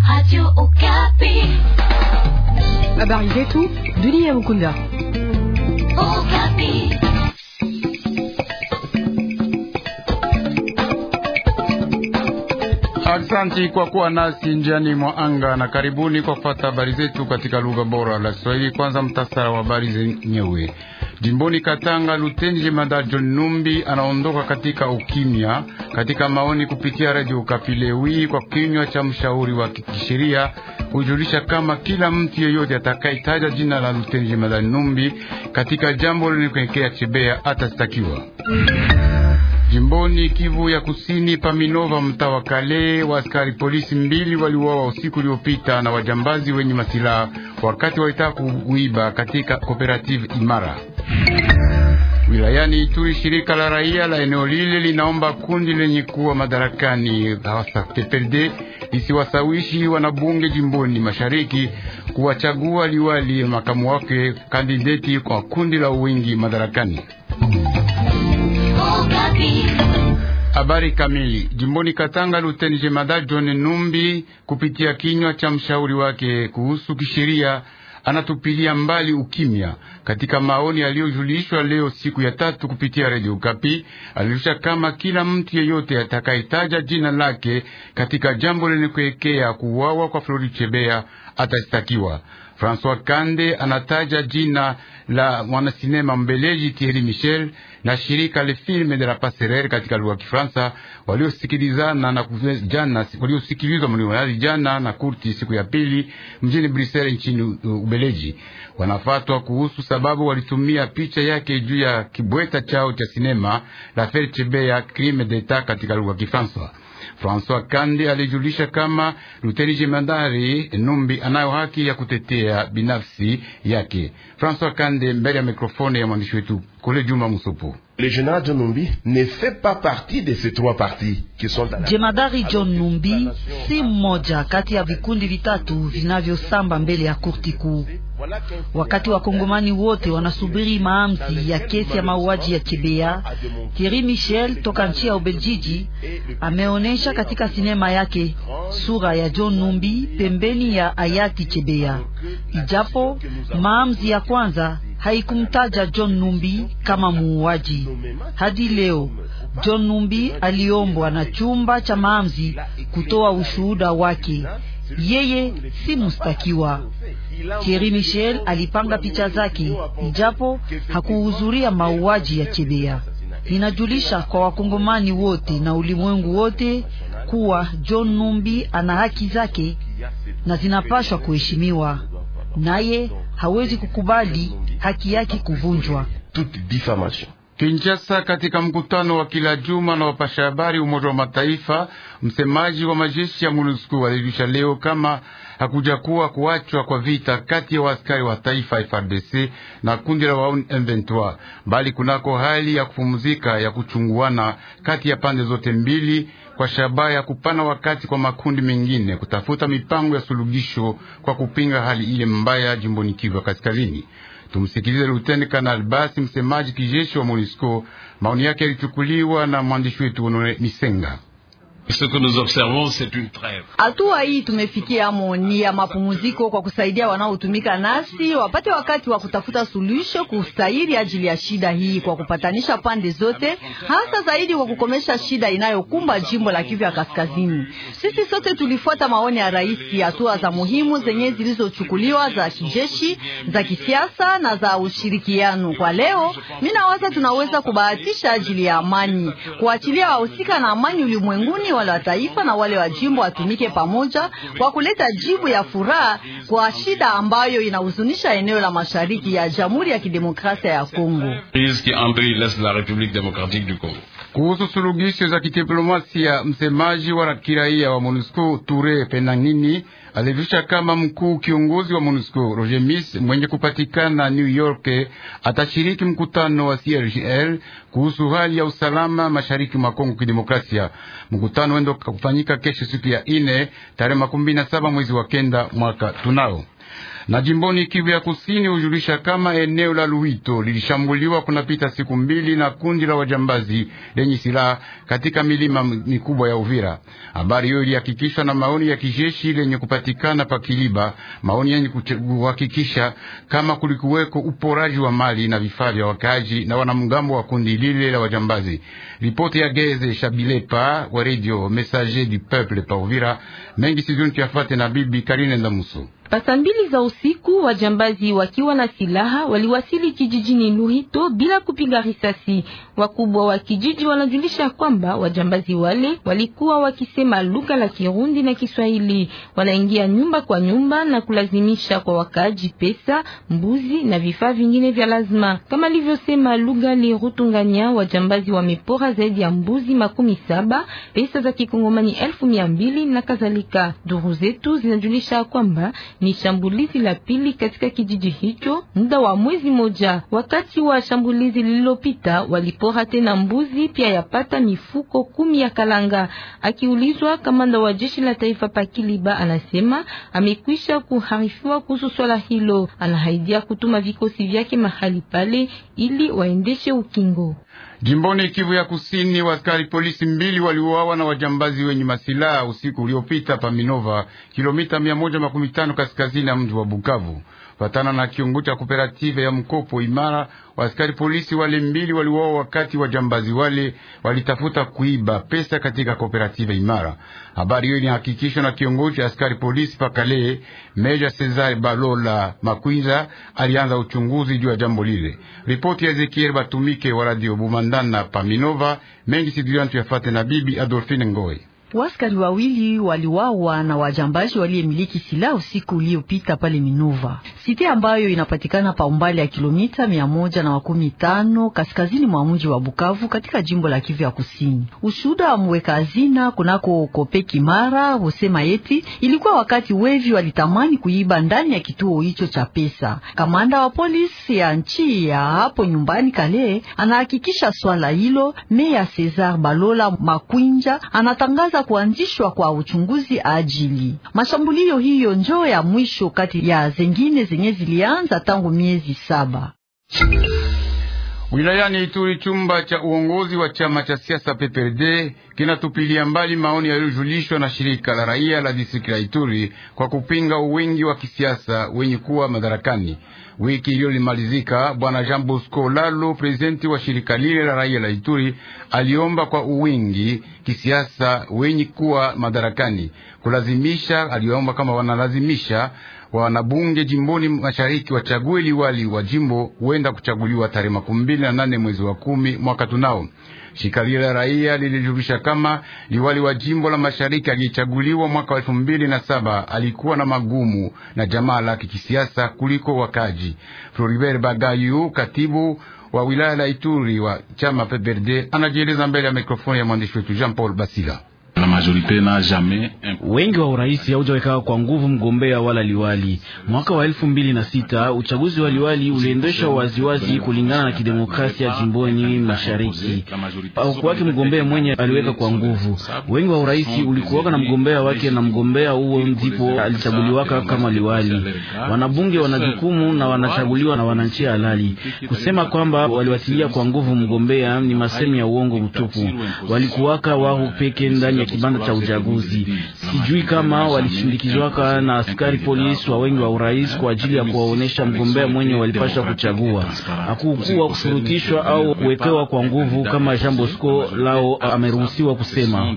Radio Okapi. Habari zetu dunia Mukunda. Okapi. Aksanti kwa kuwa nasi njiani mwa anga na karibuni kwa kufata habari zetu katika lugha bora la Kiswahili. Kwanza mtasara wa habari zenyewe. Jimboni Katanga, Luteni Jemadari John Numbi anaondoka katika ukimya. Katika maoni kupitia Radio Okapi leo hii kwa kinywa cha mshauri wa kisheria kujulisha kama kila mtu yeyote atakayetaja jina la Luteni Jemadari Numbi katika jambo lenye kuelekea Chebea atastakiwa. Jimboni Kivu ya Kusini, Paminova, mtaa wa Kale, wa askari polisi mbili waliuawa usiku uliopita na wajambazi wenye masilaha wakati walitaka kuiba katika kooperative Imara. Wilayani Ituri, shirika la raia la eneo lile linaomba kundi lenye kuwa madarakani hasa PPRD lisiwasawishi wanabunge jimboni mashariki kuwachagua liwali makamu wake kandideti kwa kundi la uwingi madarakani. Okapi. Habari kamili. Jimboni Katanga, Luteni Jemadari John Numbi kupitia kinywa cha mshauri wake kuhusu kisheria anatupilia mbali ukimya. Katika maoni aliyojulishwa leo siku ya tatu kupitia Radio Kapi, alijulisha kama kila mtu yeyote atakayetaja jina lake katika jambo lenye kuelekea kuuawa kwa Flori Chebea atastakiwa. François Kande anataja jina la mwanasinema mbeleji Thierry Michel na shirika Le Film de la Passerelle katika lugha ya Kifaransa waliosikilizana na jana waliosikilizwa mlioali jana na kurti siku ya pili mjini Brussels nchini Ubeleji. Wanafatwa kuhusu sababu walitumia picha yake juu ya kibweta chao cha sinema La Fere Chebea Crime d'Etat katika lugha ya Kifaransa. François Kande alijulisha kama Luteni Jemadari Numbi anayo haki ya kutetea binafsi yake. François Kande mbele ya mikrofoni ya mwandishi wetu Kole Juma Musupu. Le général John Numbi ne fait pas partie de ces trois partis qui sont dans la... Jemadari John Numbi si mmoja kati ya vikundi vitatu vinavyosamba mbele ya kurti kuu. Wakati wakongomani wote wanasubiri maamuzi ya kesi ya mauaji ya Chebea, Thierry Michel toka nchi ya Ubeljiji ameonesha katika sinema yake sura ya John Numbi pembeni ya hayati Chebea, ijapo maamuzi ya kwanza haikumtaja John Numbi kama muuaji. Hadi leo John Numbi aliombwa na chumba cha maamuzi kutoa ushuhuda wake. Yeye si mustakiwa. Thierry Michel alipanga picha zake, ijapo hakuhudhuria mauaji ya Chebea. Ninajulisha kwa wakongomani wote na ulimwengu wote kuwa John Numbi ana haki zake na zinapashwa kuheshimiwa, naye hawezi kukubali haki yake kuvunjwa. toute diffamation. Kinshasa, katika mkutano wa kila juma na wapasha habari Umoja wa Mataifa, msemaji wa majeshi ya MONUSCO alijulisha leo kama hakuja kuwa kuachwa kwa vita kati ya waaskari wa taifa FARDC na kundi la wauni M23, bali kunako hali ya kupumzika ya kuchunguana kati ya pande zote mbili kwa shabaha ya kupana wakati kwa makundi mengine kutafuta mipango ya suluhisho kwa kupinga hali ile mbaya jimboni Kivu ya Kaskazini. Tumsikilize Luteni Kanali Basi, msemaji kijeshi wa MONUSCO. Maoni yake yalichukuliwa na mwandishi wetu Honore Misenga. Ce que nous observons, c'est une trêve. Hatua hii tumefikia amo ni ya mapumziko kwa kusaidia wanaotumika nasi wapate wakati wa kutafuta suluhisho kustahili ajili ya shida hii, kwa kupatanisha pande zote, hasa zaidi kwa kukomesha shida inayokumba jimbo la Kivu ya Kaskazini. Sisi sote tulifuata maoni ya rais, hatua za muhimu zenye zilizochukuliwa za kijeshi, za kisiasa na za ushirikiano. Kwa leo, mimi nawaza tunaweza kubahatisha ajili ya amani, kuachilia wahusika na amani ulimwenguni wale wa taifa na wale wa jimbo watumike pamoja kwa kuleta jibu ya furaha kwa shida ambayo inahuzunisha eneo la mashariki ya Jamhuri ya Kidemokrasia ya Kongo. Crise qui envahit l'Est de la République démocratique du Congo. Kuhusu suluhisho za kidiplomasia, msemaji wa kiraia wa MONUSCO Ture Penangini alijulisha kama mkuu kiongozi wa MONUSCO Roger Miss mwenye kupatikana New York atashiriki mkutano wa CIRGL kuhusu hali ya usalama mashariki mwa Kongo Kidemokrasia. Mkutano wendo kufanyika kesho siku ya ine tarehe makumi na saba mwezi wa kenda mwaka tunao Na jimboni Kivu ya Kusini hujulisha kama eneo la Luito lilishambuliwa kunapita siku mbili na kundi la wajambazi lenye silaha katika milima mikubwa ya Uvira. Habari hiyo ilihakikishwa na maoni ya kijeshi lenye kupatikana pa Kiliba, maoni yenye kuhakikisha kama kulikuweko uporaji wa mali na vifaa vya wakaji na wanamgambo wa kundi lile la wajambazi. Ripoti ya Geze Shabilepa wa Radio Messager du Peuple pa Uvira. Mengi sizoni tuyafate na bibi Karine Ndamuso. Pasa mbili za usiku wajambazi wakiwa na silaha waliwasili kijijini Luhito bila kupiga risasi. Wakubwa wa kijiji wanajulisha kwamba wajambazi wale walikuwa wakisema lugha la Kirundi na Kiswahili. Wanaingia nyumba kwa nyumba na kulazimisha kwa wakaaji pesa, mbuzi na vifaa vingine vya lazima. Kama alivyosema lugha Lirutunganya, wajambazi wamepora zaidi ya mbuzi makumi saba, pesa za kikongomani elfu mia mbili na kadhalika. Duru zetu zinajulisha kwamba ni shambulizi la pili katika kijiji hicho muda wa mwezi moja. Wakati wa shambulizi lililopita walipora tena mbuzi pia yapata mifuko kumi ya kalanga. Akiulizwa, kamanda wa jeshi la taifa Pakiliba anasema amekwisha kuharifiwa kuhusu swala hilo. Anahaidia kutuma vikosi vyake mahali pale ili waendeshe ukingo. Jimboni Kivu ya Kusini, waskari polisi mbili waliuawa na wajambazi wenye masilaha usiku uliopita pa Minova, kilomita mia moja makumi tano kaskazini ya mji wa Bukavu. Fatana na kiongozi cha kooperative ya mkopo imara, waskari polisi wale mbili waliuawa wakati wajambazi wale walitafuta kuiba pesa katika kooperative imara. Habari hiyo inahakikishwa na kiongozi cha askari polisi pakale, Meja Cesar Balola Makwinza alianza uchunguzi juu ya jambo lile. Ripoti ya Ezekiel Batumike wa Radio Bumandana Paminova mengi siduyantu yafate na bibi Adolfine Ngoe. Waskari wawili waliwawa na wajambazi waliyemiliki silaha usiku uliopita pale Minova, site ambayo inapatikana pa umbali ya kilomita mia moja na makumi tano kaskazini mwa mji wa Bukavu katika jimbo la Kivu ya Kusini. Ushuda wa mweka hazina kunako Kope Kimara husema eti ilikuwa wakati wevi walitamani kuiba ndani ya kituo hicho cha pesa. Kamanda wa polisi ya nchi ya hapo nyumbani Kale anahakikisha swala hilo. Meya Cesar Balola Makwinja anatangaza kuanzishwa kwa uchunguzi ajili mashambulio hiyo njoo ya mwisho kati ya zengine zenye zilianza tangu miezi saba. Wilayani Ituri, chumba cha uongozi wa chama cha siasa PPRD kinatupilia mbali maoni yaliyojulishwa na shirika la raia la distrikti la Ituri kwa kupinga uwingi wa kisiasa wenye kuwa madarakani. Wiki iliyolimalizika, bwana Jean Bosco Lalo, prezidenti wa shirika lile la raia la Ituri, aliomba kwa uwingi kisiasa wenye kuwa madarakani kulazimisha, aliomba kama wanalazimisha wanabunge jimboni mashariki wachague liwali wa jimbo huenda kuchaguliwa tarehe makumi mbili na nane mwezi wa kumi mwaka tunao. Shirika lile la raia lilijulisha kama liwali wa jimbo la mashariki aliyechaguliwa mwaka wa elfu mbili na saba alikuwa na magumu na jamaa lake kisiasa kuliko wakaji. Floribert Bagayu, katibu wa wilaya la Ituri wa chama PPRD, anajieleza mbele ya mikrofoni ya mwandishi wetu Jean Paul Basila. Wengi wa urais haujaweka kwa nguvu mgombea wala liwali. Mwaka wa elfu mbili na sita uchaguzi wa liwali uliendeshwa waziwazi kulingana na kidemokrasia jimboni mashariki. Hakuwake mgombea mwenye aliweka kwa nguvu. Wengi wa urais ulikuwaka na mgombea wake, na mgombea huo ndipo alichaguliwaka kama liwali. Wanabunge wana jukumu na wanachaguliwa na wananchi halali. Kusema kwamba waliwatilia kwa nguvu mgombea ni masemi ya uongo mtupu. Walikuwaka wao peke ndani ya kibanda cha uchaguzi. Sijui kama walishindikizwaka na askari polisi wa wengi wa urais kwa ajili ya kuwaonesha mgombea mwenye walipasha kuchagua. Hakukuwa kushurutishwa au kuwekewa kwa nguvu kama Jean Bosco lao ameruhusiwa kusema.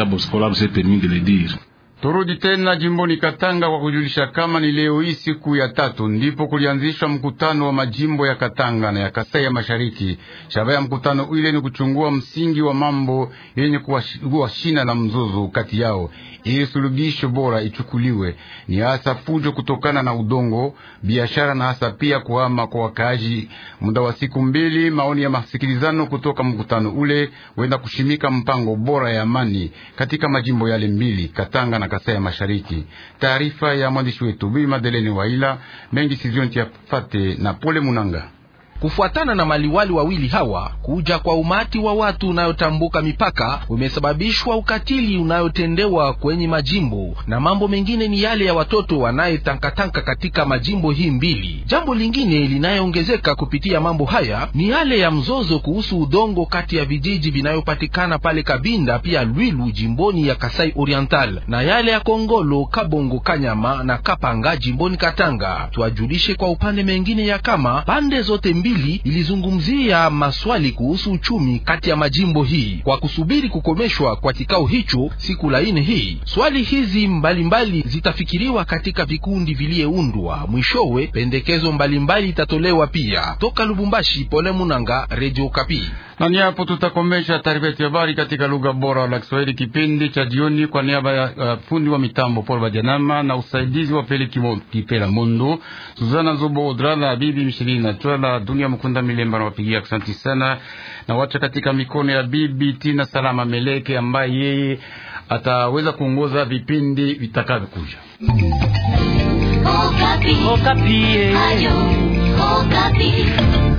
Turudi tena jimboni Katanga kwa kujulisha kama ni leo hii siku ya tatu ndipo kulianzishwa mkutano wa majimbo ya Katanga na ya Kasai ya Mashariki. Shabaha ya mkutano ile ni kuchungua msingi wa mambo yenye kuwa shina la mzozo kati yao, ili suluhisho bora ichukuliwe. Ni hasa fujo kutokana na udongo, biashara na hasa pia kuhama kwa wakaaji. Muda wa siku mbili, maoni ya masikilizano kutoka mkutano ule wenda kushimika mpango bora ya amani katika majimbo yale mbili, Katanga na Kasai ya Mashariki. Taarifa ya mwandishi wetu Bi Madeleni Waila mengi sizonti ya fate na Pole Munanga. Kufuatana na maliwali wawili hawa, kuja kwa umati wa watu unayotambuka mipaka umesababishwa ukatili unayotendewa kwenye majimbo na mambo mengine ni yale ya watoto wanayetankatanka katika majimbo hii mbili. Jambo lingine linayoongezeka kupitia mambo haya ni yale ya mzozo kuhusu udongo kati ya vijiji vinayopatikana pale Kabinda pia Lwilu jimboni ya Kasai Oriental na yale ya Kongolo, Kabongo, Kanyama na Kapanga jimboni Katanga. Tuwajulishe kwa upande mengine ya kama pande zote mbili ilizungumzia maswali kuhusu uchumi kati ya majimbo hii kwa kusubiri kukomeshwa kwa kikao hicho siku la ine hii. Swali hizi mbalimbali mbali zitafikiriwa katika vikundi viliyeundwa. Mwishowe pendekezo mbalimbali itatolewa pia. Toka Lubumbashi, Pole Munanga, Radio Kapi. Na ni hapo tutakomesha taarifa yetu ya habari katika lugha bora la Kiswahili kipindi cha jioni, kwa niaba ya uh, fundi wa mitambo Paul Bajanama na usaidizi wa Pele Kipela Mondo, Suzana Zobo Odra na bibi Mishilini na Twala Dunia Mkunda Milemba na wapigia asante sana, na wacha katika mikono ya bibi Tina Salama Meleke ambaye yeye ataweza kuongoza vipindi vitakavyokuja. Okapi. Okapi. Ayo, Okapi.